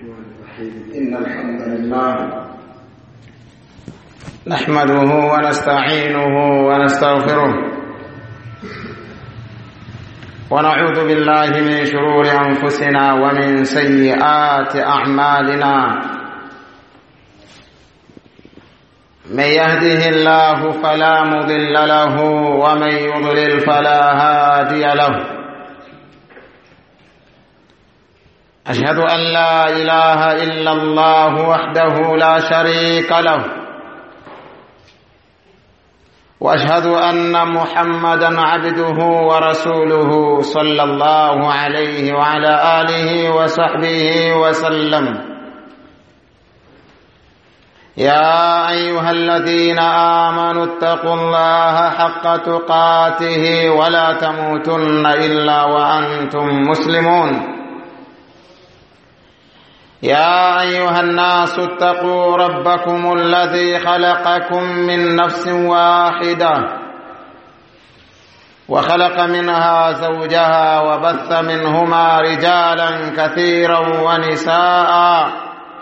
الرحمن الرحيم إن الحمد لله نحمده ونستعينه ونستغفره ونعوذ بالله من شرور أنفسنا ومن سيئات أعمالنا من يهده الله فلا مضل له ومن يضلل فلا هادي له أشهد أن لا إله إلا الله وحده لا شريك له وأشهد أن محمدا عبده ورسوله صلى الله عليه وعلى آله وصحبه وسلم يا أيها الذين آمنوا اتقوا الله حق تقاته ولا تموتن إلا وأنتم مسلمون يا أيها الناس اتقوا ربكم الذي خلقكم من نفس واحدة وخلق منها زوجها وبث منهما رجالا كثيرا ونساء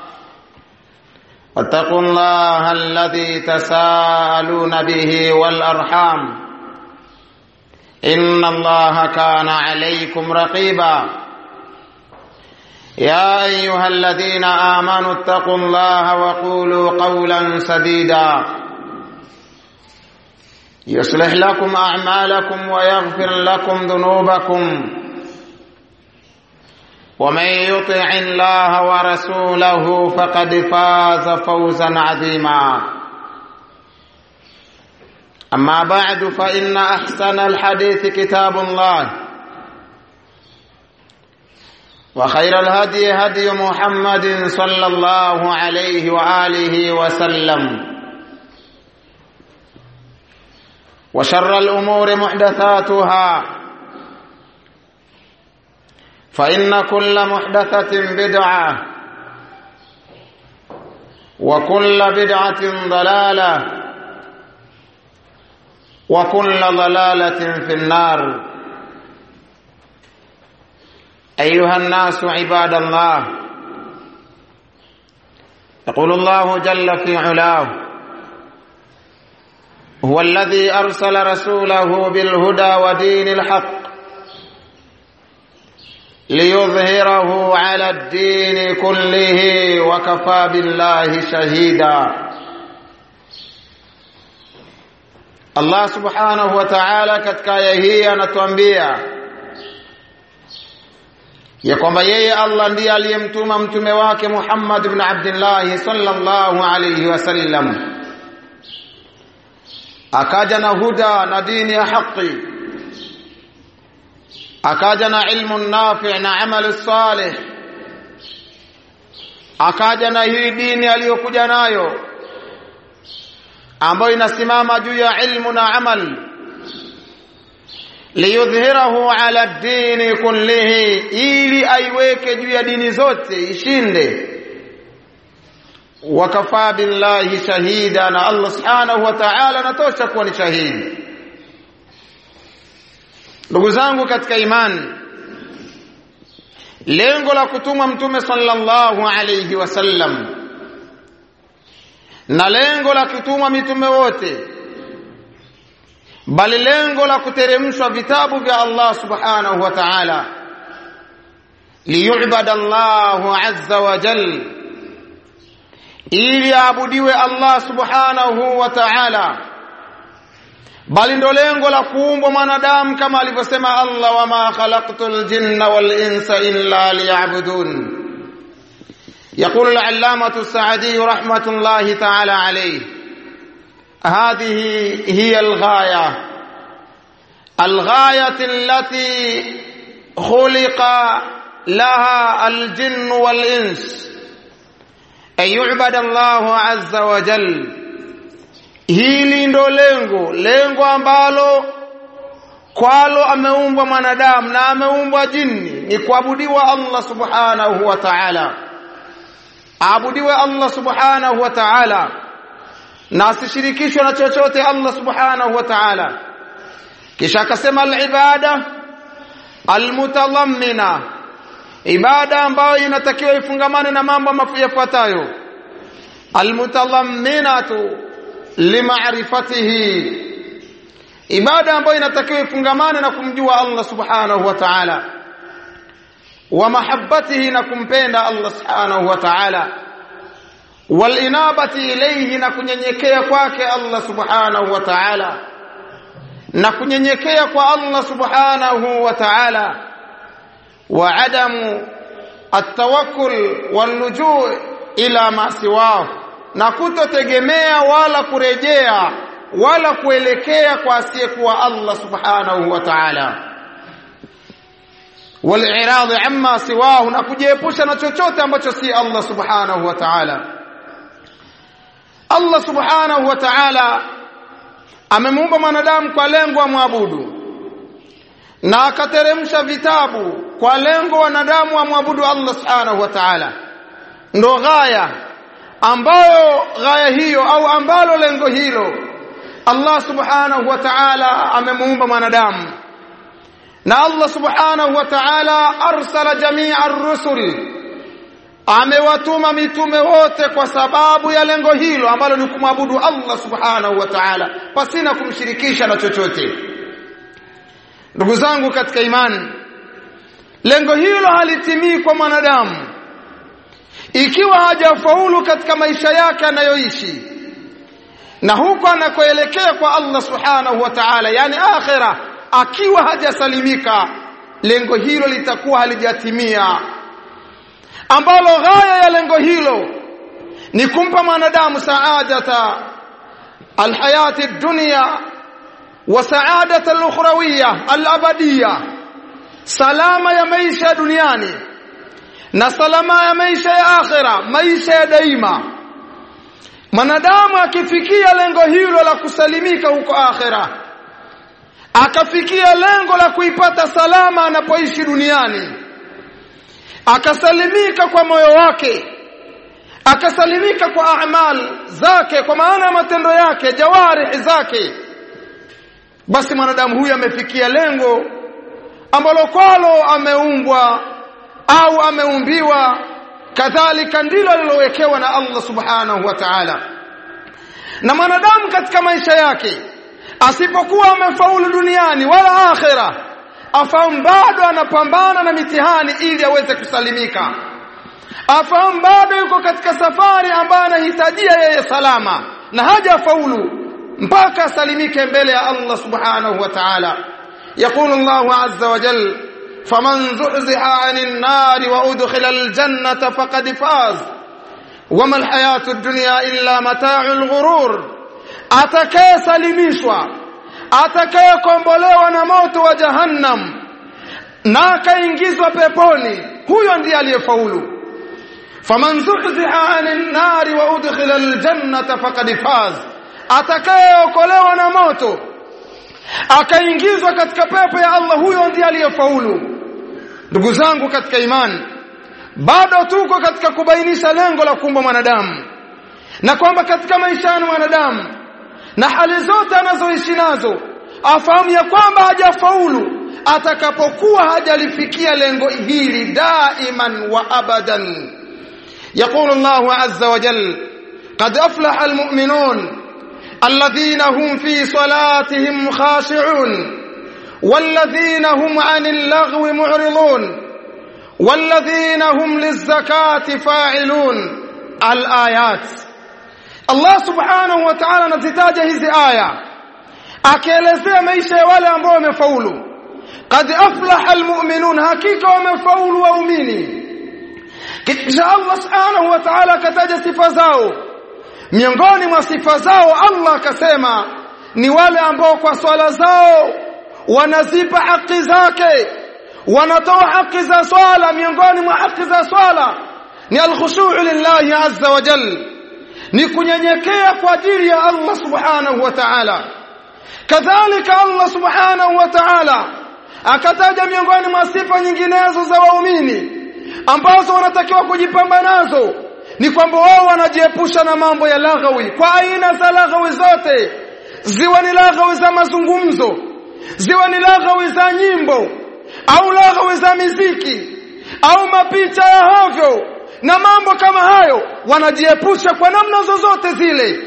واتقوا الله الذي تساءلون به والأرحام إن الله كان عليكم رقيباً يا ايها الذين امنوا اتقوا الله وقولوا قولا سديدا يصلح لكم اعمالكم ويغفر لكم ذنوبكم ومن يطع الله ورسوله فقد فاز فوزا عظيما اما بعد فان احسن الحديث كتاب الله وخير الهدي هدي محمد صلى الله عليه واله وسلم وشر الامور محدثاتها فان كل محدثه بدعه وكل بدعه ضلاله وكل ضلاله في النار أيها الناس عباد الله يقول الله جل في علاه هو الذي أرسل رسوله بالهدى ودين الحق ليظهره على الدين كله وكفى بالله شهيدا الله سبحانه وتعالى katika aya hii anatuambia ya kwamba yeye Allah ndiye aliyemtuma mtume wake Muhammad ibn Abdullah sallallahu alayhi wasallam akaja na huda na dini ya haki akaja na ilmu nafi na amali salih akaja na hii dini aliyokuja nayo ambayo inasimama juu ya ilmu na amali liyudhhirahu ala dini kullihi, ili aiweke juu ya dini zote ishinde. Wakafaa billahi shahida, na Allah subhanahu wa ta'ala anatosha kuwa ni shahidi. Ndugu zangu katika imani, lengo la kutumwa Mtume sallallahu alayhi wasallam na lengo la kutumwa mitume wote bali lengo la kuteremshwa vitabu vya Allah subhanahu wa ta'ala liyubada Allahu azza wa jal ili aabudiwe Allah subhanahu wa ta'ala bali ndo lengo la kuumbwa mwanadamu kama alivyosema Allah wama khalaqtul jinna wal insa illa liya'budun يقول العلامة السعدي رحمة الله تعالى عليه هذه هي الغاية الغاية التي خلق لها الجن والإنس أن يعبد الله عز وجل hili ndo lengo lengo ambalo kwalo ameumbwa mwanadamu na ameumbwa jini ni kuabudiwa Allah subhanahu wa ta'ala aabudiwe Allah subhanahu wa ta'ala na asishirikishwe na chochote Allah subhanahu wa ta'ala kisha akasema al-ibada almutadammina ibada ambayo inatakiwa ifungamane na mambo yafuatayo almutalamminatu limaarifatihi ibada ambayo inatakiwa ifungamane na kumjua Allah subhanahu wa ta'ala wa mahabbatihi na kumpenda Allah subhanahu wa ta'ala walinabati ilayhi na kunyenyekea kwake Allah subhanahu wa ta'ala na kunyenyekea kwa Allah subhanahu wa ta'ala wa adamu at-tawakkul wal-lujuu ila ma siwahu na kutotegemea wala kurejea wala kuelekea kwa asiyekuwa Allah subhanahu wa ta'ala wal-i'rad amma siwahu na kujiepusha na chochote ambacho si Allah subhanahu wa ta'ala Allah subhanahu wa ta'ala amemuumba mwanadamu kwa lengo amwabudu na akateremsha vitabu kwa lengo wanadamu wamwabudu Allah subhanahu wa ta'ala ndo ghaya ambayo ghaya hiyo au ambalo lengo hilo Allah subhanahu wa ta'ala amemuumba mwanadamu na Allah subhanahu wa ta'ala arsala jami'a ar-rusul amewatuma mitume wote kwa sababu ya lengo hilo ambalo ni kumwabudu Allah subhanahu wa ta'ala pasina kumshirikisha na chochote ndugu zangu katika imani lengo hilo halitimii kwa mwanadamu ikiwa hajafaulu katika maisha yake anayoishi na huko anakoelekea kwa Allah subhanahu wa ta'ala yani akhira akiwa hajasalimika lengo hilo litakuwa halijatimia ambalo ghaya ya lengo hilo ni kumpa mwanadamu saadata alhayati dunya wa saadata alukhrawiyya alabadiyya salama ya maisha duniani na salama ya maisha ya akhira maisha ya daima mwanadamu akifikia lengo hilo la kusalimika huko akhira akafikia lengo la kuipata salama anapoishi duniani akasalimika kwa moyo wake akasalimika kwa amal zake kwa maana ya matendo yake jawarih zake basi mwanadamu huyu amefikia lengo ambalo kwalo ameumbwa au ameumbiwa kadhalika ndilo alilowekewa na Allah subhanahu wa ta'ala na mwanadamu katika maisha yake asipokuwa amefaulu duniani wala akhira afahamu bado anapambana na mitihani ili aweze kusalimika afahamu bado yuko katika safari ambayo anahitajia yeye salama na hajafaulu mpaka asalimike mbele ya Allah subhanahu wa ta'ala يقول الله عز وجل فمن زحزح عن النار وأدخل الجنة فقد فاز وما الحياة الدنيا إلا متاع الغرور atakayesalimishwa atakayekombolewa na moto wa jahannam na akaingizwa peponi huyo ndiye aliyefaulu faman zuhziha anin nari wa udkhila aljannata faqad faz atakayeokolewa na moto akaingizwa katika pepo ya Allah huyo ndiye aliyefaulu ndugu zangu katika imani bado tuko katika kubainisha lengo la kuumba mwanadamu na kwamba katika maisha ya mwanadamu na hali zote anazoishi nazo afahamu ya kwamba hajafaulu atakapokuwa hajalifikia lengo hili daiman wa abadan يقول الله عز وجل قد أفلح المؤمنون الذين هم في صلاتهم خاشعون والذين هم عن اللغو معرضون والذين هم للزكاة فاعلون الآيات Allah subhanahu wa ta'ala anazitaja hizi aya akielezea maisha ya wale ambao wamefaulu qad aflaha almu'minun hakika wamefaulu waumini kisha Allah subhanahu wa ta'ala akataja sifa zao miongoni mwa sifa zao Allah akasema ni wale ambao kwa swala zao wanazipa haki zake wanatoa haki za swala miongoni mwa haki za swala ni alkhushu' lillahi azza wa jalla ni kunyenyekea kwa ajili ya Allah subhanahu wa ta'ala kadhalika Allah subhanahu wa ta'ala akataja miongoni mwa sifa nyinginezo za waumini ambazo wanatakiwa kujipamba nazo ni kwamba wao wanajiepusha na mambo ya laghawi kwa aina za laghawi zote ziwe ni laghawi za mazungumzo ziwe ni laghawi za nyimbo au laghawi za miziki au mapicha ya hovyo na mambo kama hayo wanajiepusha kwa namna zozote zile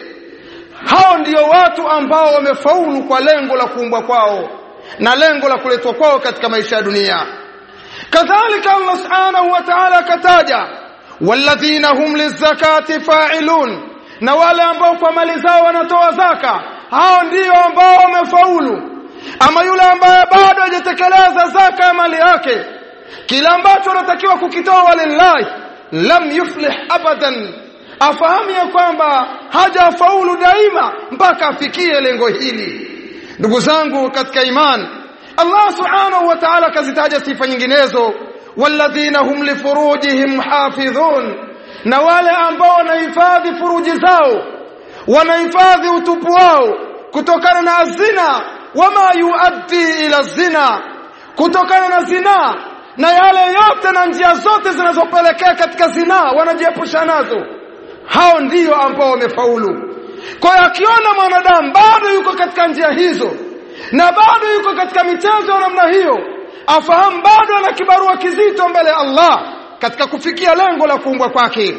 hao ndio watu ambao wamefaulu kwa lengo la kuumbwa kwao na lengo la kuletwa kwao katika maisha ya dunia kadhalika Allah subhanahu wa ta'ala akataja walladhina hum lizakati fa'ilun na wale ambao kwa mali zao wanatoa zaka hao ndio ambao wamefaulu ama yule ambaye bado hajatekeleza zaka ya mali yake kila ambacho anatakiwa kukitoa walillahi lam yuflih abadan afahamu ya kwamba hajafaulu daima mpaka afikie lengo hili ndugu zangu katika imani Allah subhanahu wa ta'ala kazitaja sifa nyinginezo walladhina hum lifurujihim hafidhun na wale ambao wanahifadhi furuji zao wanahifadhi utupu wao kutokana na zina wama yuaddi ila zina kutokana na zina na yale yote na njia zote zinazopelekea katika zina wanajiepusha nazo hao ndio ambao wamefaulu kwa hiyo akiona mwanadamu bado yuko katika njia hizo na bado yuko katika michezo ya namna hiyo afahamu bado ana kibarua kizito mbele ya Allah katika kufikia lengo la kuumbwa kwake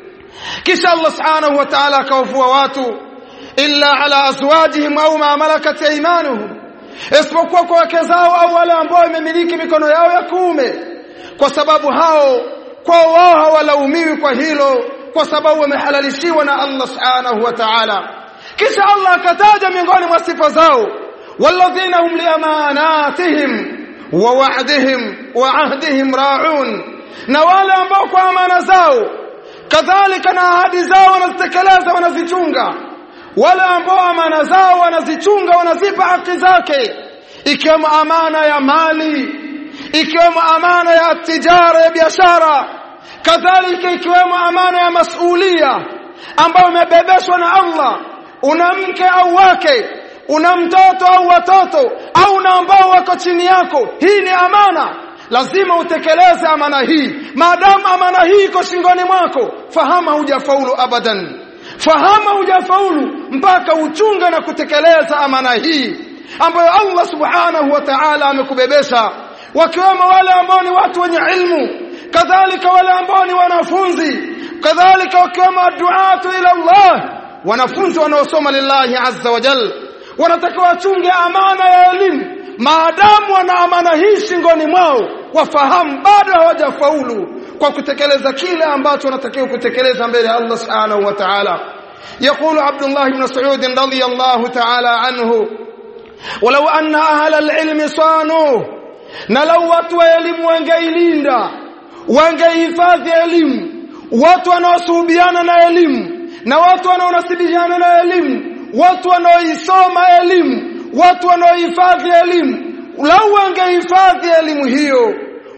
kisha Allah subhanahu wa ta'ala akawavua watu illa ala azwajihim au ma malakat aymanuhum isipokuwa kwa wake zao au wale ambao wamemiliki mikono yao ya kuume kwa sababu hao kwa wao hawalaumiwi kwa hilo kwa sababu wamehalalishiwa na Allah subhanahu wa ta'ala kisha Allah akataja miongoni mwa sifa zao walladhina hum liamanatihim wa wa'dihim wa ahdihim ra'un na wale ambao kwa amana zao kadhalika na ahadi zao wanazitekeleza wanazichunga wale ambao amana zao wanazichunga wanazipa haki zake ikiwemo amana ya mali ikiwemo amana ya tijara ya biashara kadhalika ikiwemo amana ya masulia ambayo imebebeshwa na Allah una mke au wake una mtoto au watoto au na ambao wako chini yako hii ni amana lazima utekeleze amana hii maadamu amana hii iko shingoni mwako fahama hujafaulu abadan fahama hujafaulu mpaka uchunge na kutekeleza amana hii ambayo Allah subhanahu wa ta'ala amekubebesha wakiwemo wale ambao ni watu wenye ilmu kadhalika wale ambao ni wanafunzi kadhalika wakiwemo duatu ila Allah wanafunzi wanaosoma lillahi azza wa jal wanatakiwa wachunge amana ya elimu maadamu wana amana hii shingoni mwao wafahamu bado hawajafaulu kwa kutekeleza kile ambacho wanatakiwa kutekeleza mbele ya Allah subhanahu wa ta'ala يقول عبد الله بن مسعود رضي الله تعالى عنه ولو أن أهل العلم صانوه نلو watu wa elimu wangeilinda wangehifadhi elimu watu wanaosuhubiana na elimu na watu wanaonasibihiana na elimu watu wanaoisoma elimu watu wanaohifadhi elimu lau wangehifadhi elimu hiyo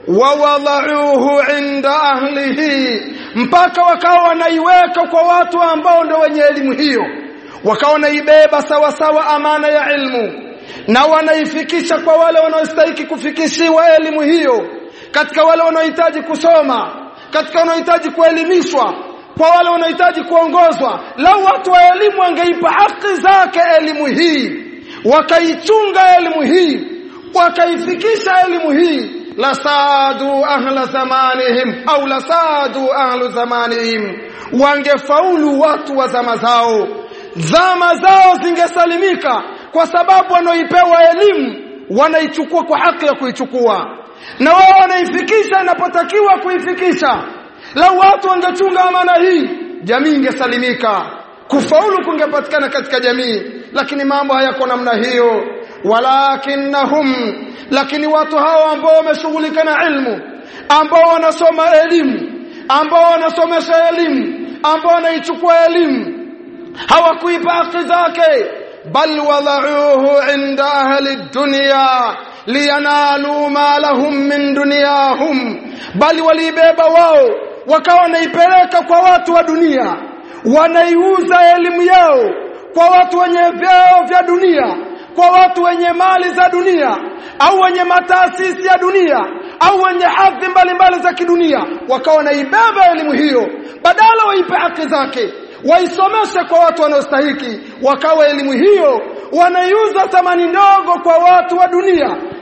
wawadhauhu inda ahlihi mpaka wakawa wanaiweka kwa watu ambao ndio wenye elimu hiyo wakawa wanaibeba sawa sawa amana ya ilmu na wanaifikisha kwa wale wanaostahili kufikishiwa elimu hiyo katika wale wanaohitaji kusoma katika wanaohitaji kuelimishwa kwa wale wanaohitaji kuongozwa lau watu wa elimu wangeipa haki zake elimu hii wakaichunga elimu hii wakaifikisha elimu hii lasadu ahla zamanihim au lasadu ahlu zamanihim wangefaulu watu wa zama zao zama zao zingesalimika kwa sababu wanaoipewa elimu wanaichukua kwa haki ya kuichukua na wao wanaifikisha inapotakiwa kuifikisha lau watu wangechunga amana hii jamii ingesalimika kufaulu kungepatikana katika jamii lakini mambo hayako namna hiyo walakinnahum lakini watu hao ambao wameshughulika na ilmu ambao wanasoma elimu ambao wanasomesha elimu ambao wanaichukua elimu hawakuipa haki zake bal wadauhu inda ahli dunya liyanalu ma lahum min dunyahum bali walibeba wao wakawa wanaipeleka kwa watu wa dunia wanaiuza elimu yao kwa watu wenye vyeo vya dunia kwa watu wenye mali za dunia au wenye mataasisi ya dunia au wenye hadhi mbalimbali za kidunia wakawa wanaibeba elimu hiyo badala waipe haki zake waisomeshe kwa watu wanaostahiki wakawa elimu hiyo wanaiuza thamani ndogo kwa watu wa dunia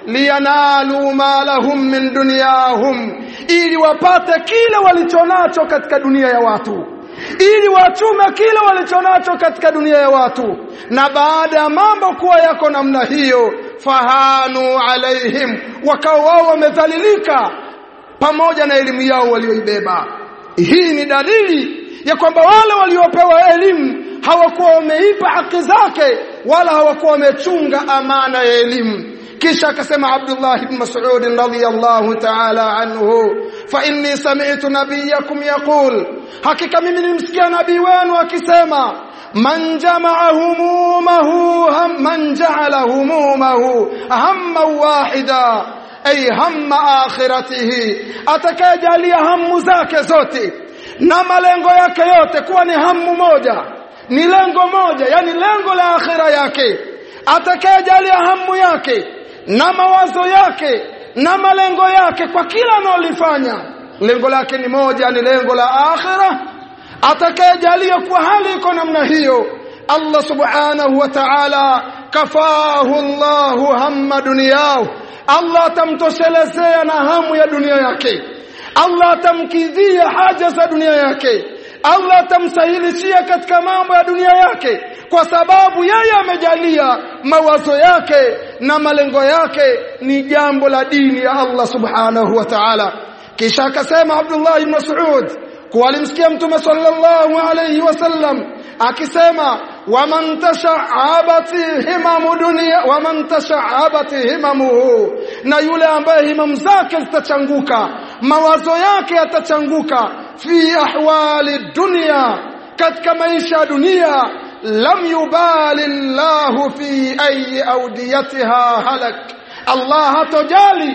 liyanalu ma lahum min dunyahum ili wapate kile walichonacho katika dunia ya watu ili wachume kile walichonacho katika dunia ya watu na baada ya mambo kuwa yako namna hiyo fahanu alaihim wakao wao wamedhalilika pamoja na elimu yao walioibeba hii ni dalili ya kwamba wale waliopewa elimu hawakuwa wameipa haki zake wala hawakuwa wamechunga amana ya elimu kisha akasema Abdullah ibn Mas'ud radhiyallahu ta'ala anhu fa inni sami'tu nabiyakum yaqul hakika mimi nilimsikia nabii wenu akisema man jamaa humumahu man ja'ala humumahu hamma wahida ay hamma akhiratihi atakayejalia hamu zake zote na malengo yake yote kuwa ni hamu moja ni lengo moja yani lengo la akhira yake atakayejalia hamu yake na mawazo yake na malengo yake kwa kila analolifanya lengo lake ni moja ni lengo la akhira atakayejalia kwa hali iko namna hiyo Allah subhanahu wa ta'ala kafahu Allahu hamma dunyahu Allah atamtoshelezea na hamu ya dunia yake Allah atamkidhia haja za dunia yake Allah atamsahilishia katika mambo ya dunia yake kwa sababu yeye amejalia mawazo yake na malengo yake ni jambo la dini ya Allah subhanahu wa ta'ala kisha akasema Abdullah ibn Mas'ud kwa alimsikia mtume sallallahu alayhi wasallam akisema waman tasha'abati himamu dunia waman tasha'abati himamuhu na yule ambaye himamu zake zitachanguka mawazo yake yatachanguka fi ahwali dunia katika maisha ya dunia lam yubali Allah fi ayi awdiyatiha halak Allah hatojali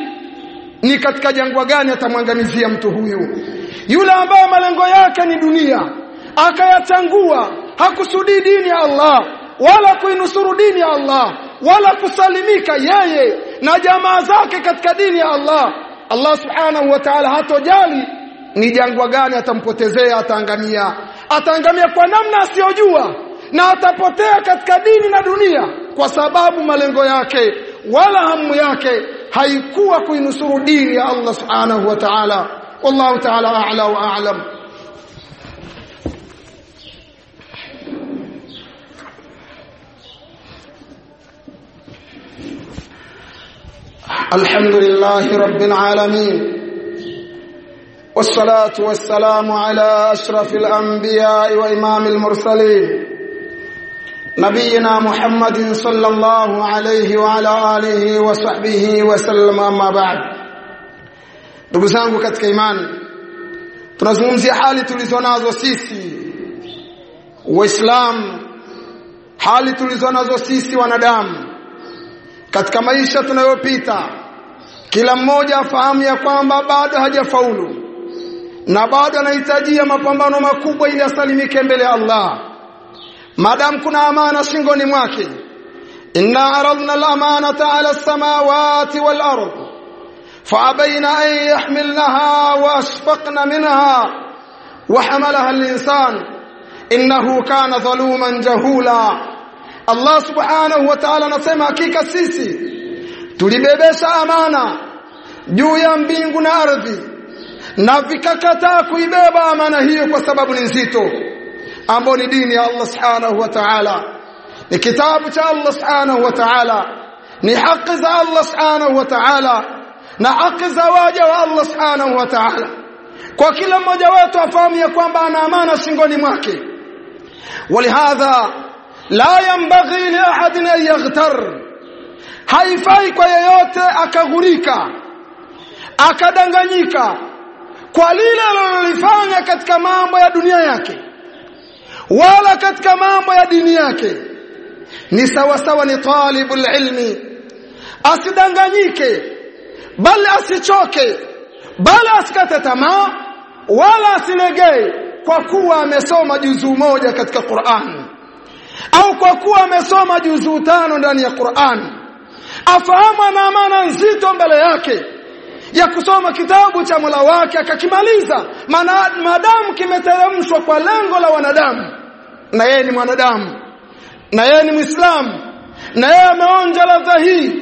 ni katika jangwa gani atamwangamizia mtu huyu yule ambaye malengo yake ni dunia akayachangua hakusudii dini ya Allah wala kuinusuru dini ya Allah wala kusalimika yeye na jamaa zake katika dini ya Allah Allah subhanahu wa ta'ala hatojali ni jangwa gani atampotezea ataangamia ataangamia kwa namna asiyojua na atapotea katika dini na dunia kwa sababu malengo yake wala hamu yake haikuwa kuinusuru dini ya Allah subhanahu wa ta'ala wallahu ta'ala a'la wa a'lam الحمد لله رب العالمين والصلاة والسلام على أشرف الأنبياء وإمام المرسلين نبينا محمد صلى الله عليه وعلى آله وصحبه وسلم أما بعد ndugu zangu katika imani tunazungumzia hali tulizonazo sisi waislamu hali tulizonazo sisi wanadamu katika maisha tunayopita kila mmoja afahamu ya kwamba bado hajafaulu na bado anahitajia mapambano makubwa ili asalimike mbele ya Allah madam kuna amana shingoni mwake inna aradna al-amanata ala as-samawati wal-ard فأبين أن يحملنها وأشفقن منها وحملها الإنسان إنه كان ظلوما جهولا Allah subhanahu wa ta'ala anasema hakika sisi tulibebesha amana juu ya mbingu na ardhi na vikakataa kuibeba amana hiyo kwa sababu ni nzito ambayo ni dini ya Allah subhanahu wa ta'ala ni kitabu cha Allah subhanahu wa ta'ala ni haki za Allah subhanahu wa ta'ala na haki za waja wa Allah subhanahu wa ta'ala kwa kila mmoja wetu afahamu ya kwamba ana amana shingoni mwake walihadha la yanbaghi li ahadin an yaghtar haifai kwa yeyote akaghurika akadanganyika kwa lile alilolifanya katika mambo ya dunia yake wala katika mambo ya dini yake ni sawa sawa ni talibul ilmi asidanganyike bali asichoke bali asikate tamaa wala asilegee kwa kuwa amesoma juzuu moja katika Qur'an au kwa kuwa amesoma juzuu tano ndani ya Qur'an afahamu ana amana nzito mbele yake ya kusoma kitabu cha Mola wake akakimaliza maadamu kimeteremshwa kwa lengo la wanadamu na yeye ni mwanadamu na yeye ni Muislamu na yeye ameonja ladha hii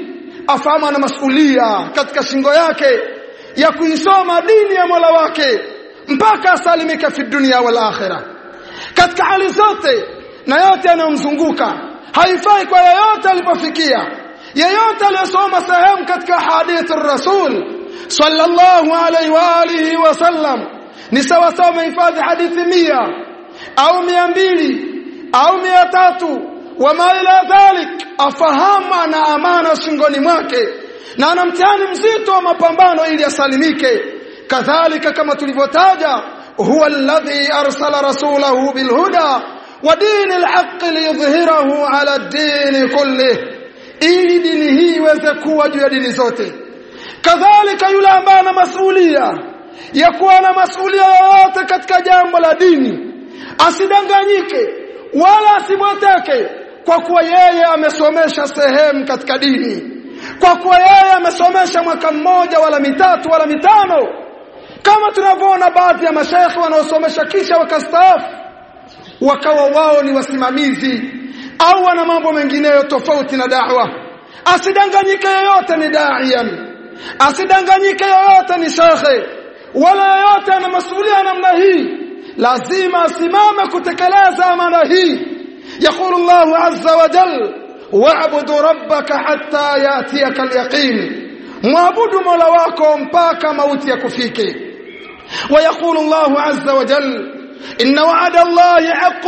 afahamu ana masulia katika shingo yake ya kuisoma dini ya Mola wake mpaka asalimike fi dunia wal akhirah katika hali zote na yote yanayomzunguka haifai kwa yeyote alipofikia yeyote aliyesoma sehemu katika hadithi rasul sallallahu alaihi wa alihi wasallam ni sawa sawa umehifadhi hadithi mia au mia mbili au mia tatu wama ila dhalik afahamu ana amana shingoni mwake na ana mtihani mzito wa mapambano ili asalimike kadhalika kama tulivyotaja huwa alladhi arsala rasulahu bilhuda wa dini alhaq liyudhhirahu ala ad-din kullih ili dini hii iweze kuwa juu ya dini zote kadhalika yule ambaye ana masulia ya kuwa na masulia yoyote katika jambo la dini asidanganyike wala asiboteke kwa kuwa yeye amesomesha sehemu katika dini kwa kuwa yeye amesomesha mwaka mmoja wala mitatu wala mitano kama tunavyoona baadhi ya mashaikh wanaosomesha kisha wakastaafu wakawa wao ni wasimamizi au wana mambo mengineyo tofauti na da'wa asidanganyike yoyote ni da'iyan asidanganyike yoyote ni shekhe wala yoyote ana masulia namna hii lazima asimame kutekeleza amana hii يقول الله عز وجل واعبد ربك حتى ياتيك اليقين معبد مولا wako mpaka mauti yakufike ويقول الله عز وجل ان وعد الله حق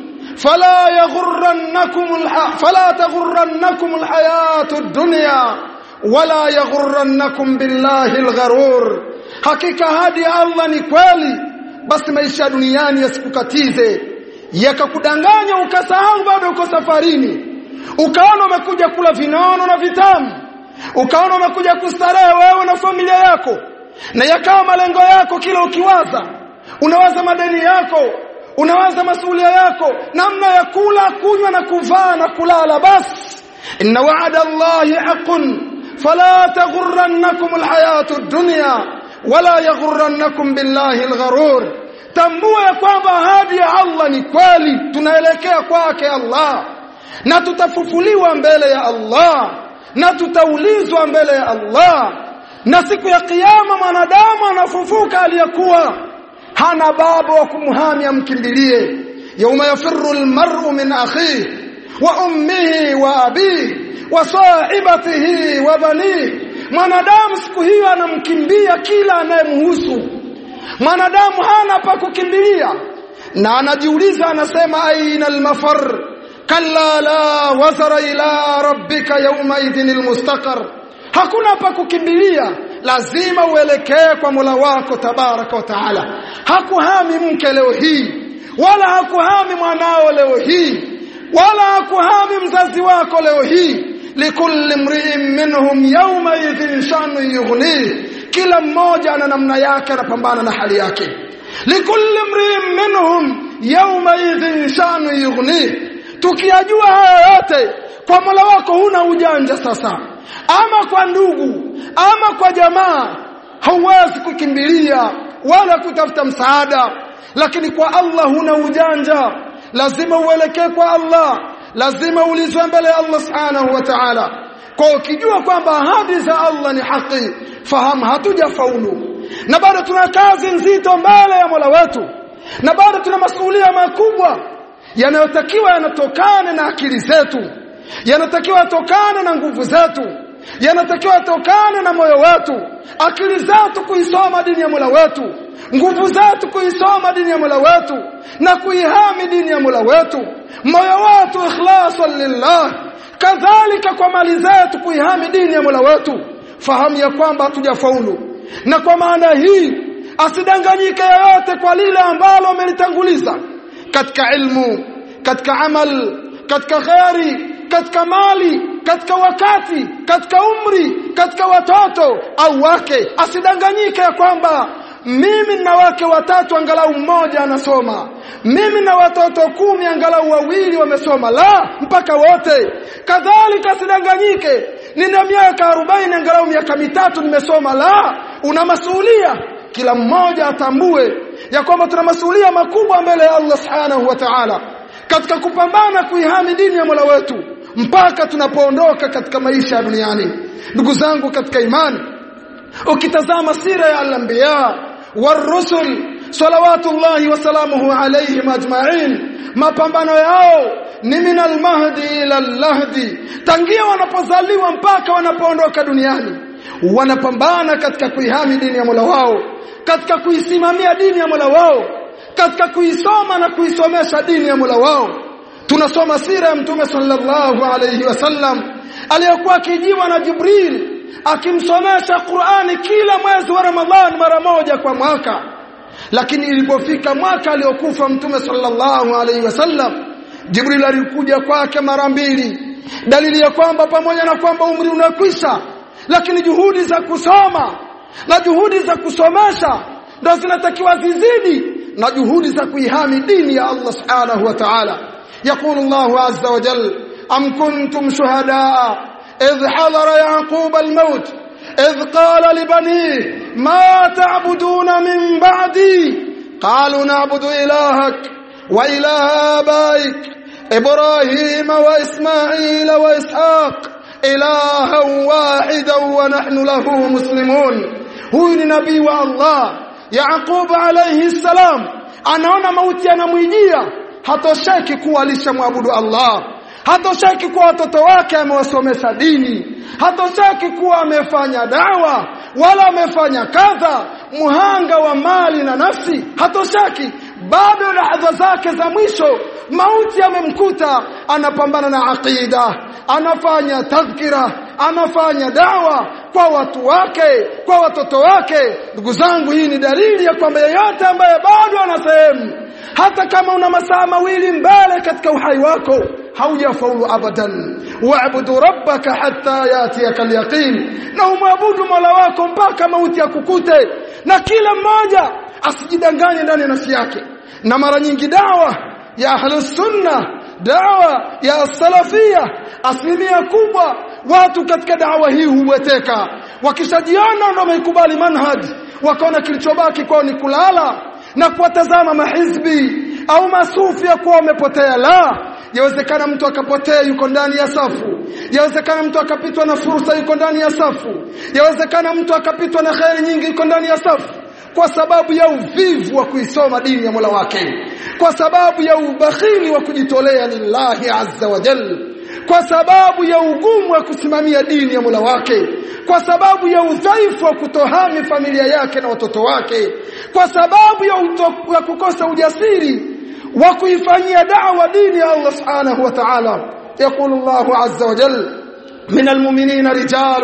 فلا يغرنكم الح... فلا تغرنكم الحياه الدنيا ولا يغرنكم بالله الغرور hakika hadi Allah ni kweli basi maisha duniani yasikukatize yakakudanganya ukasahau bado uko safarini ukaona umekuja kula vinono na vitamu ukaona umekuja kustarehe wewe na familia yako na yakawa malengo yako kila ukiwaza unawaza madeni yako unawaza masuala yako namna ya kula kunywa na kuvaa na kulala basi inna wa'ada allahi haqqun fala taghurrannakum alhayatu ad-dunya wala yaghurrannakum billahi algharur tambua ya kwamba ahadi ya Allah ni kweli tunaelekea kwake Allah na tutafufuliwa mbele ya Allah na tutaulizwa mbele ya Allah na siku ya kiyama mwanadamu anafufuka aliyekuwa hana baba wa kumhami amkimbilie yauma yafirru almar'u min akhihi wa ummihi wa abihi wa sahibatihi wa banihi mwanadamu siku hiyo anamkimbia kila anayemhusu mwanadamu hana pa kukimbilia na anajiuliza anasema aina almafar kalla la wazara ila rabbika yawma idhin almustaqar hakuna pa kukimbilia lazima uelekee kwa Mola wako tabaraka wa taala hakuhami mke leo hii wala hakuhami mwanao leo hii wala hakuhami mzazi wako leo hii likulli mri'in minhum yawma idhin shanu yughni kila mmoja ana namna yake anapambana na hali yake likulli mri'in minhum yawma idhin shanu yughni tukiyajua haya yote kwa Mola wako huna ujanja sasa ama kwa ndugu ama kwa jamaa hauwezi kukimbilia wala kutafuta msaada lakini kwa Allah huna ujanja lazima uelekee kwa Allah lazima ulizwe mbele ya Allah subhanahu wa ta'ala kwa ukijua kwamba ahadi za Allah ni haki fahamu hatujafaulu na bado tuna kazi nzito mbele ya Mola wetu na bado tuna masuhulia makubwa yanayotakiwa yanatokane na akili zetu yanatakiwa yatokane na nguvu zetu yanatakiwa yatokane na moyo wetu akili zetu kuisoma dini ya Mola wetu nguvu zetu kuisoma dini ya Mola wetu na kuihami dini ya Mola wetu moyo wetu ikhlasan lillah kadhalika kwa mali zetu kuihami dini ya Mola wetu fahamu ya kwamba hatujafaulu na kwa maana hii asidanganyike yoyote kwa lile ambalo amelitanguliza katika ilmu katika amal katika khairi katika mali katika wakati katika umri katika watoto au wake asidanganyike ya kwamba mimi na wake watatu angalau mmoja anasoma mimi na watoto kumi angalau wawili wamesoma la mpaka wote kadhalika asidanganyike nina miaka 40 angalau miaka mitatu nimesoma la una masuhulia kila mmoja atambue ya kwamba tuna masuhulia makubwa mbele ya Allah subhanahu wa ta'ala katika kupambana kuihami dini ya Mola wetu mpaka tunapoondoka katika maisha ya duniani ndugu zangu katika imani ukitazama sira ya al-anbiya war-rusul salawatullahi wa salamuhu alayhim ajma'in mapambano yao ni min al-mahdi ila al-lahdi tangia wanapozaliwa mpaka wanapoondoka duniani wanapambana katika kuihami dini ya Mola wao katika kuisimamia dini ya Mola wao katika kuisoma na kuisomesha dini ya Mola wao tunasoma sira ya mtume sallallahu alayhi wasallam aliyokuwa akijiwa na Jibril akimsomesha Qur'ani kila mwezi wa Ramadhan mara moja kwa mwaka lakini ilipofika mwaka aliokufa mtume sallallahu alayhi wasallam Jibril alikuja kwake mara mbili dalili ya kwamba pamoja na kwamba umri unakwisha lakini juhudi za kusoma na juhudi za kusomesha ndo zinatakiwa zizidi na juhudi za kuihami dini ya Allah subhanahu wa ta'ala يقول الله عز وجل أم كنتم شهداء إذ حضر يعقوب الموت إذ قال لبنيه ما تعبدون من بعدي قالوا نعبد إلهك وإله آبائك إبراهيم وإسماعيل وإسحاق إلها واحدا ونحن له مسلمون هو نبي الله يعقوب عليه السلام anaona mauti yanamwijia hatosheki kuwa alishamwabudu Allah hatosheki kuwa watoto wake amewasomesha dini hatosheki kuwa amefanya dawa wala amefanya kadha muhanga wa mali na nafsi hatosheki bado lahadha zake za mwisho mauti yamemkuta anapambana na aqida anafanya tadhkira anafanya dawa kwa watu wake kwa watoto wake ndugu zangu hii ni dalili ya kwamba yeyote ambaye bado ana sehemu hata kama una masaa mawili mbele katika uhai wako haujafaulu abadan waabudu rabbaka hatta yatiyaka alyaqin na umwabudu mola wako mpaka mauti yakukute na kila mmoja asijidanganye ndani ya nafsi yake na mara nyingi dawa ya ahlus sunna dawa ya salafia asilimia kubwa watu katika dawa hii huweteka wakishajiona ndio wameikubali manhaj wakaona kilichobaki kwao ni kulala na kuwatazama mahizbi au masufi ya kuwa wamepotea la yawezekana mtu akapotea yuko ndani ya safu yawezekana mtu akapitwa na fursa yuko ndani ya safu yawezekana mtu akapitwa na khairi nyingi yuko ndani ya safu kwa sababu ya uvivu wa kuisoma dini ya Mola wake kwa sababu ya ubakhili wa kujitolea lillahi azza wa jalla kwa sababu ya ugumu wa kusimamia dini ya Mola wake kwa sababu ya udhaifu wa kutohami familia yake na watoto wake kwa sababu ya, uto, ya kukosa ujasiri wa kuifanyia da'wa dini ya Allah subhanahu wa ta'ala يقول الله عز وجل من المؤمنين رجال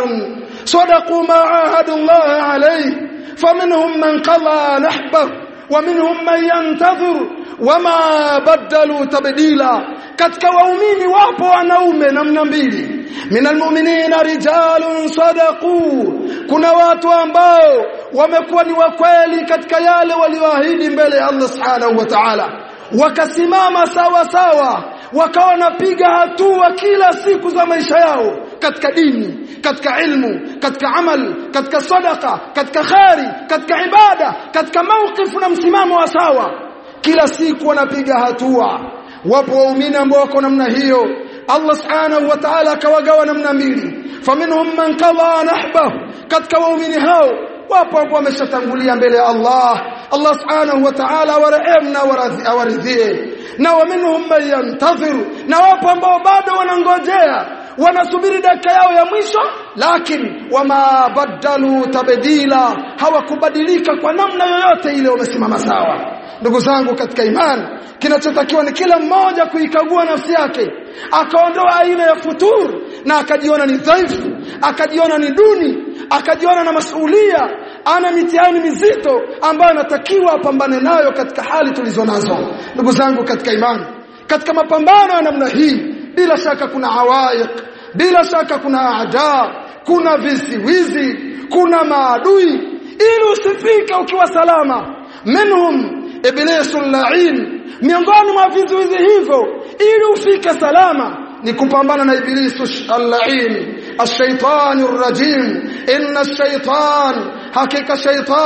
صدقوا ما عاهدوا الله عليه فمنهم من قضى نحبه ومنهم من ينتظر وما بدلوا تبديلا katika waumini wapo wanaume namna mbili minal mu'minina rijalun sadaqu kuna watu ambao wamekuwa ni wakweli katika yale walioahidi mbele ya Allah subhanahu wa ta'ala wakasimama sawa sawa wakawa wanapiga hatua kila siku za maisha yao katika dini katika ilmu katika amal katika sadaka katika khairi katika ibada katika mawqifu na msimamo wa sawa kila siku wanapiga hatua wapo waumini ambao wako namna hiyo Allah subhanahu wa ta'ala akawagawa namna mbili faminhum man qadha nahbahu katika waumini hao wapo ambao wameshatangulia mbele ya Allah Allah subhanahu wa ta'ala warehemu na awaridhie na waminhum man yantadhir na wapo ambao bado wanangojea wanasubiri dakika yao ya mwisho lakini wama badalu tabdila hawakubadilika kwa namna yoyote ile wamesimama sawa ndugu zangu katika imani kinachotakiwa ni kila mmoja kuikagua nafsi yake akaondoa aina ya futur na akajiona ni dhaifu akajiona ni duni akajiona na masuhulia ana mitihani mizito ambayo anatakiwa apambane nayo katika hali tulizo nazo ndugu zangu katika imani katika mapambano ya namna hii bila shaka kuna awaiq bila shaka kuna aada kuna visiwizi kuna maadui ili usifike ukiwa salama minhum iblisul la'in miongoni mwa vizuizi hivyo ili ufike salama ni kupambana na iblisu al-la'in ash-shaytanir rajim inna ash-shaytan hakika shaytan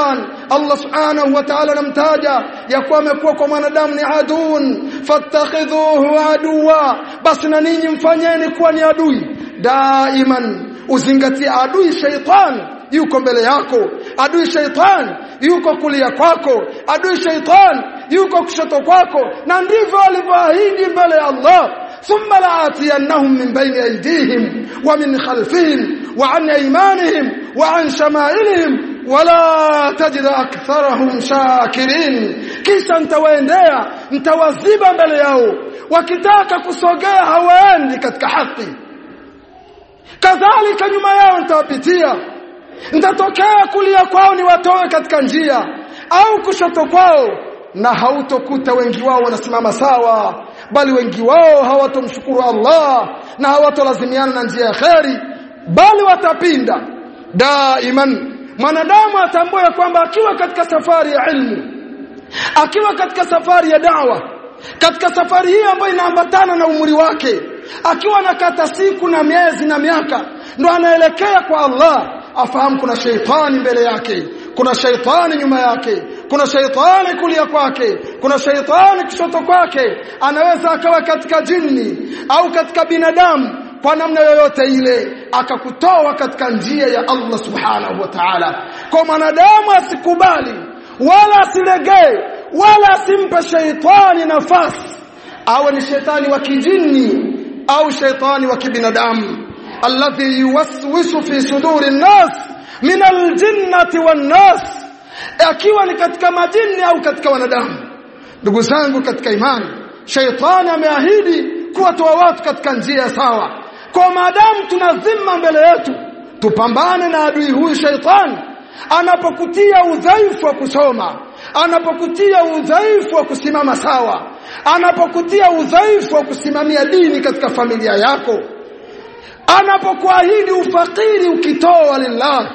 Allah subhanahu wa ta'ala anamtaja ya kuwa amekuwa kwa mwanadamu ni adun fattakhidhuhu aduwa basi na ninyi mfanyeni kuwa ni adui daiman uzingatie adui shaitan yuko mbele yako adui shaitan yuko kulia kwako adui shaitan yuko kushoto kwako na ndivyo alivyoahidi mbele ya Allah thumma la'atiyannahum min bayni aydihim wa min khalfihim wa an aymanihim wa an shama'ilihim wala tajid aktharahum shakirin kisha ntawaendea ntawaziba mbele yao wakitaka kusogea hawaendi katika haki kadhalika nyuma yao nitawapitia nitatokea kulia kwao niwatoe katika njia au kushoto kwao na hautokuta wengi wao wanasimama sawa bali wengi wao hawatomshukuru Allah na hawatolazimiana na njia ya kheri bali watapinda daiman mwanadamu atambue kwamba akiwa katika safari ya ilmu akiwa katika safari ya dawa katika safari hii ambayo inaambatana na umri wake akiwa nakata siku na miezi na miaka ndo anaelekea kwa Allah afahamu kuna sheitani mbele yake kuna sheitani nyuma yake kuna sheitani kulia kwake kuna sheitani kushoto kwake anaweza akawa katika jini au katika binadamu kwa namna yoyote ile akakutoa katika njia ya Allah subhanahu wa ta'ala kwa mwanadamu asikubali wala asilegee wala asimpe sheitani nafasi awe ni shetani wa kijini au sheitani wa kibinadamu alladhi yuwaswisu fi suduri nnas min aljinnati wan nas akiwa ni katika majini au katika wanadamu ndugu zangu katika imani sheitani ameahidi kuwatoa watu katika njia sawa kwa maadamu tunazima mbele yetu tupambane na adui huyu sheitani anapokutia udhaifu wa kusoma anapokutia udhaifu wa kusimama sawa anapokutia udhaifu wa kusimamia dini katika familia yako anapokuahidi ufakiri ukitoa lillah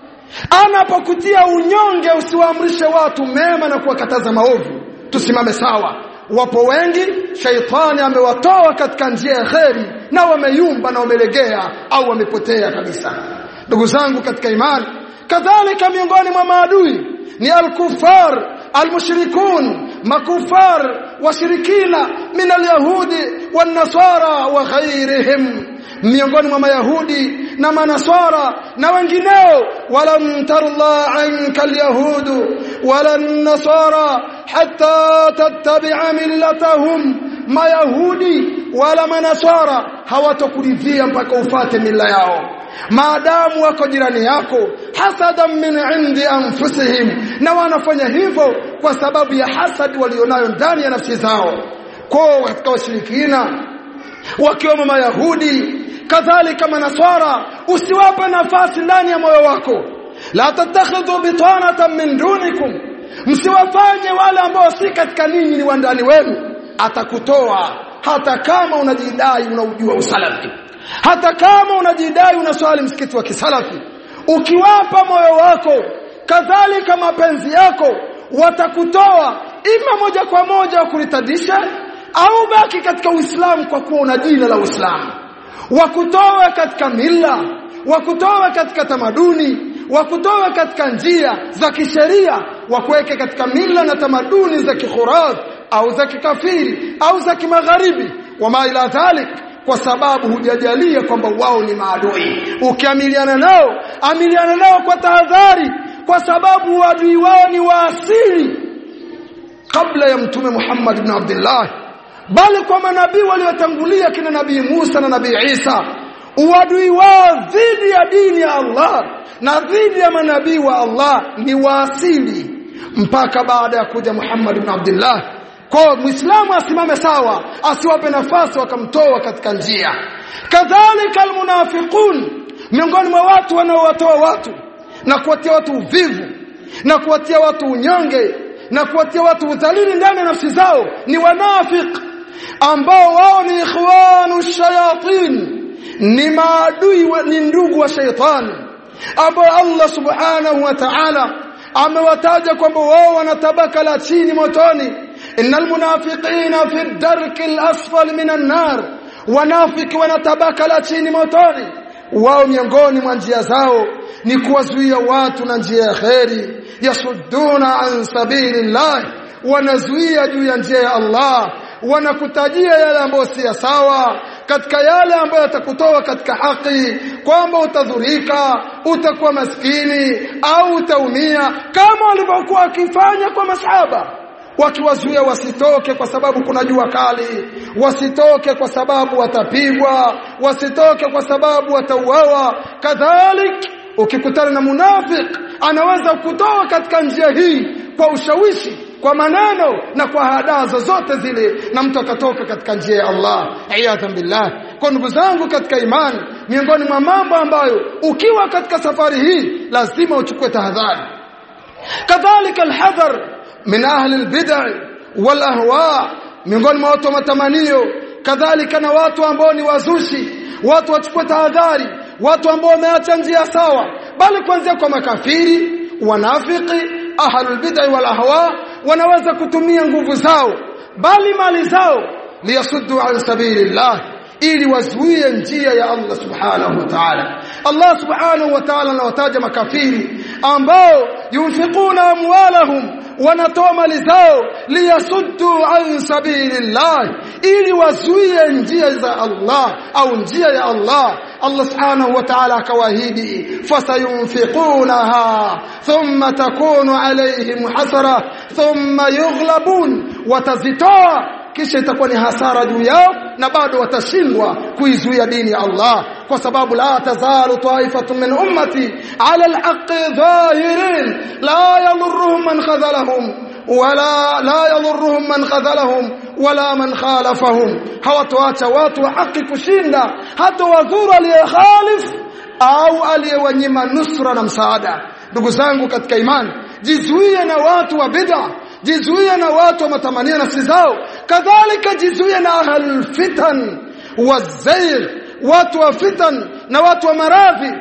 anapokutia unyonge usiwaamrishe watu mema na kuwakataza maovu tusimame sawa wapo wengi shaitani amewatoa katika njia ya kheri na wameyumba na wamelegea au wamepotea kabisa ndugu zangu katika imani kadhalika miongoni mwa maadui ni al-kuffar al-mushrikun makufar washirikina min al-yahudi wan-nasara wa ghairihim miongoni mwa mayahudi na manasara na wengineo walam tarla anka al-yahudu wala an-nasara hatta tattabi'a millatahum mayahudi wala manasara hawatokuridhia mpaka ufate mila yao maadamu wako jirani yako hasadan min indi anfusihim na wanafanya hivyo kwa sababu ya hasadi walionayo ndani ya nafsi zao kwa katika washirikina wakiwemo mayahudi kadhalika manaswara usiwape nafasi ndani ya moyo wako la tattakhidhu bitanatan min dunikum msiwafanye wale ambao si katika ninyi ni wandani wenu atakutoa hata kama unajidai unaujua usalafi hata kama unajidai unaswali msikiti wa kisalafi ukiwapa moyo wako kadhalika mapenzi yako watakutoa ima moja kwa moja wakulitadisha au baki katika Uislamu kwa kuwa una jina la Uislamu wakutoa katika mila wakutoa katika tamaduni wakutoa katika njia za kisheria wakuweke katika mila na tamaduni za kikhuraf au za kikafiri au za kimagharibi wama ila dhalik kwa sababu hujajalia kwamba wao ni maadui ukiamiliana nao amiliana nao kwa tahadhari kwa sababu wadui wao ni waasili kabla ya mtume Muhammad ibn Abdullah bali kwa manabii waliotangulia kina nabii Musa na nabii Isa uadui wao dhidi ya dini ya Allah na dhidi ya manabii wa Allah ni waasili mpaka baada ya kuja Muhammad ibn Abdullah kwa muislamu asimame sawa asiwape nafasi wakamtoa katika njia kadhalika almunafiqun miongoni mwa watu wanaowatoa watu na kuwatia watu uvivu na kuwatia watu unyonge na kuwatia watu udhalili ndani ya nafsi zao ni wanafik ambao wao ni ikhwanu shayatin ni maadui wa, ni ndugu wa shaitani ambao Allah subhanahu wa ta'ala amewataja kwamba wao wana tabaka la chini motoni innal munafiqina fi darki al-asfal minan nar wanafiki wana tabaka la chini motoni wao miongoni mwa njia zao ni kuwazuia watu na njia ya kheri yasudduna an sabilillah wanazuia juu ya njia ya Allah wanakutajia yale ambayo si sawa katika yale ambayo yatakutoa katika haki kwamba utadhurika utakuwa maskini au utaumia kama walivyokuwa wakifanya kwa masahaba wakiwazuia wasitoke kwa sababu kuna jua kali wasitoke kwa sababu watapigwa wasitoke kwa sababu watauawa kadhalik ukikutana na munafik anaweza kutoa katika njia hii kwa ushawishi kwa maneno na kwa hadaa zozote zile na mtu akatoka katika njia ya Allah iyadhan billah kwa ndugu zangu katika imani miongoni mwa mambo ambayo ukiwa katika safari hii lazima uchukue tahadhari kadhalika alhadhar min ahli albid'ah wal ahwa miongoni mwa watu wa matamanio kadhalika na watu ambao ni wazushi watu wachukue tahadhari watu ambao wameacha njia sawa bali kuanzia kwa makafiri wanafiki ahlul bid'ah wal ahwa wanaweza kutumia nguvu zao bali mali zao liyasuddu an sabilillah ili wazuie njia ya Allah subhanahu wa ta'ala Allah subhanahu wa ta'ala anawataja makafiri ambao yunfikuna amwalahum wanatoa mali zao liyasuddu an sabilillah ili wazuie njia za Allah au njia ya Allah Allah subhanahu wa ta'ala akawaahidi fasayunfiqunaha thumma takunu alayhim hasara thumma yughlabun watazitoa kisha itakuwa ni hasara juu yao na bado watashindwa kuizuia dini ya Allah kwa sababu la tazalu ta'ifatun min ummati ala alhaqqi zahirin la yadhurruhum man khadhalahum wala la yadhurruhum man khadhalahum wala man khalafahum hawatoacha watu wa haki kushinda hata wadhuru aliyekhalif au aliyewanyima nusra na msaada ndugu zangu katika imani jizuie na watu wa bid'a jizuie na watu wa matamanio nafsi zao kadhalika jizuie na ahlul fitan wazayr watu wa fitan na watu wa maradhi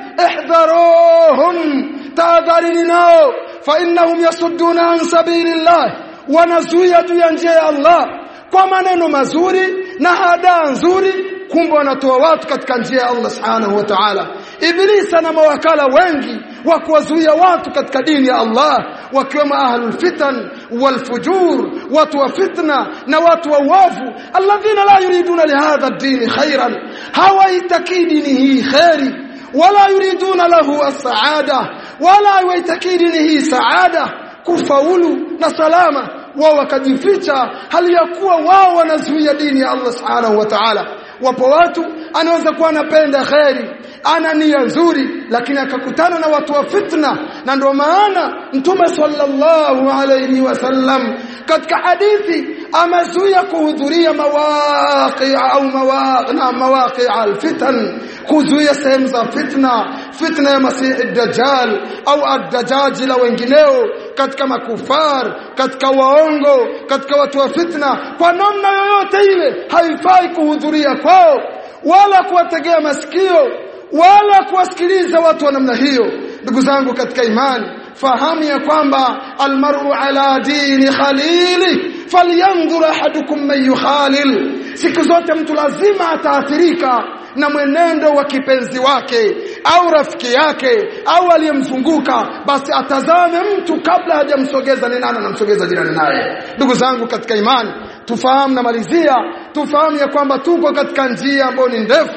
ihdharuhum tahadharini nao fa innahum yasudduna an sabilillah wanazuia juu ya njia ya Allah kwa maneno mazuri na hadaa nzuri kumbe wanatoa watu katika njia ya Allah subhanahu wa ta'ala ibilisa na mawakala wengi wa kuwazuia watu katika dini ya Allah wakiwemo ahlul fitan wal fujur watu wa fitna na watu wa uovu alladhina la yuriduna lihadha ad-din khairan hawaitakidi dini hii khairi wala yuriduna lahu as-saada wala waitakidi dini hii saada kufaulu na salama wao wakajificha hali ya kuwa wao wanazuia dini ya Allah subhanahu wa ta'ala wapo watu anaweza kuwa anapenda khairi ana nia nzuri lakini akakutana na watu wa fitna na ndio maana mtume sallallahu alayhi wasallam katika hadithi amezuia kuhudhuria mawaqi au mawaqi na mawaqi alfitan kuzuia sehemu za fitna fitna ya masihi dajjal au ad-dajjal la wengineo katika makufar katika waongo katika watu wa fitna kwa namna yoyote ile haifai kuhudhuria kwao wala kuwategea masikio wala kuwasikiliza watu wa namna hiyo ndugu zangu katika imani fahamu ya kwamba almar'u ala dini khalili falyanzur ahadukum man yukhalil siku zote mtu lazima ataathirika na mwenendo wa kipenzi wake au rafiki yake au aliyemzunguka basi atazame mtu kabla hajamsogeza ni nani anamsogeza jirani naye ndugu zangu katika imani tufahamu na malizia tufahamu ya kwamba tuko katika njia ambayo ni ndefu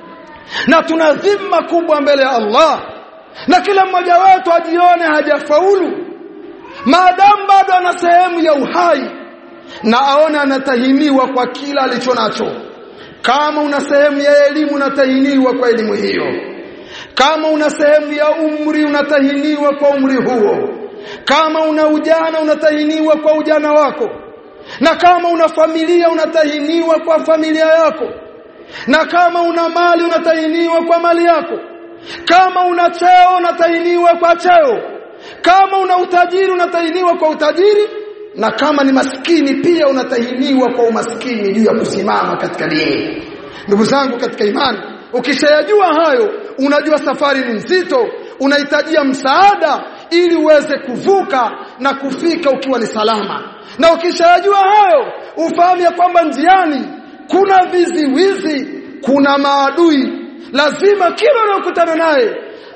na tuna dhima kubwa mbele ya Allah na kila mmoja wetu ajione hajafaulu maadamu bado ana sehemu ya uhai na aone anatahiniwa kwa kila alicho nacho kama una sehemu ya elimu unatahiniwa kwa elimu hiyo kama una sehemu ya umri unatahiniwa kwa umri huo kama una ujana unatahiniwa kwa ujana wako na kama una familia unatahiniwa kwa familia yako na kama una mali unatahiniwa kwa mali yako kama una cheo unatahiniwa kwa cheo kama una utajiri unatahiniwa kwa utajiri na kama ni maskini pia unatahiniwa kwa umaskini juu ya kusimama katika dini ndugu zangu katika imani ukishayajua hayo unajua safari ni nzito unahitajia msaada ili uweze kuvuka na kufika ukiwa ni salama na ukishayajua hayo ufahamu ya kwamba njiani kuna viziwizi kuna maadui lazima kila unayokutana naye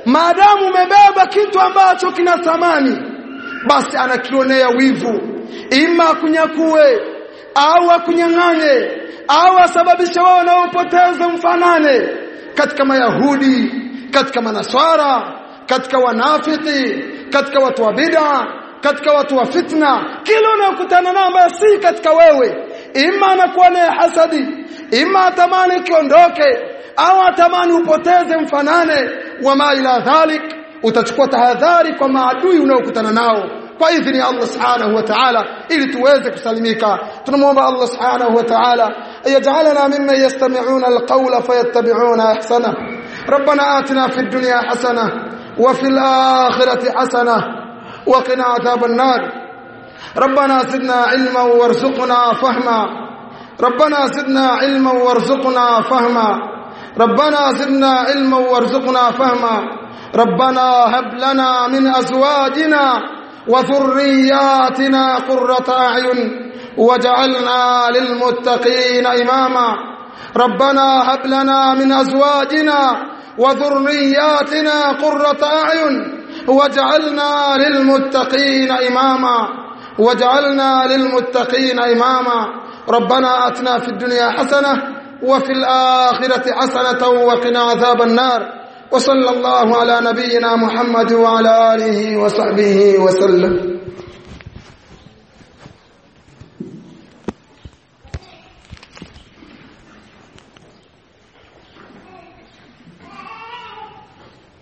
maadamu umebeba kitu ambacho kina thamani basi anakionea wivu ima akunyakue au akunyang'anye au asababishe wao na upoteze mfanane katika mayahudi katika manaswara katika wanafiki katika watu wa bid'a katika watu wa fitna kila unayokutana nao ambayo si katika wewe ima anakuwa naye hasadi ima atamani kiondoke au atamani upoteze mfanane wama ila dhalik utachukua tahadhari kwa maadui unaokutana nao kwa idhini ya Allah subhanahu wa ta'ala ili tuweze kusalimika tunamwomba Allah subhanahu wa ta'ala ayajalana mimman yastami'una alqawla fayattabi'una ahsana ربنا آتنا في الدنيا حسنة وفي الآخرة حسنة وقنا عذاب النار ربنا زدنا علما وارزقنا فهما ربنا زدنا علما وارزقنا فهما ربنا زدنا علما وارزقنا فهما ربنا هب لنا من أزواجنا وذرياتنا قرة أعين وجعلنا للمتقين إماما ربنا هب لنا من أزواجنا وذرياتنا قرة أعين وجعلنا للمتقين إماما وجعلنا للمتقين إماما ربنا أتنا في الدنيا حسنة وفي الآخرة حسنة وقنا عذاب النار وصلى الله على نبينا محمد وعلى آله وصحبه وسلم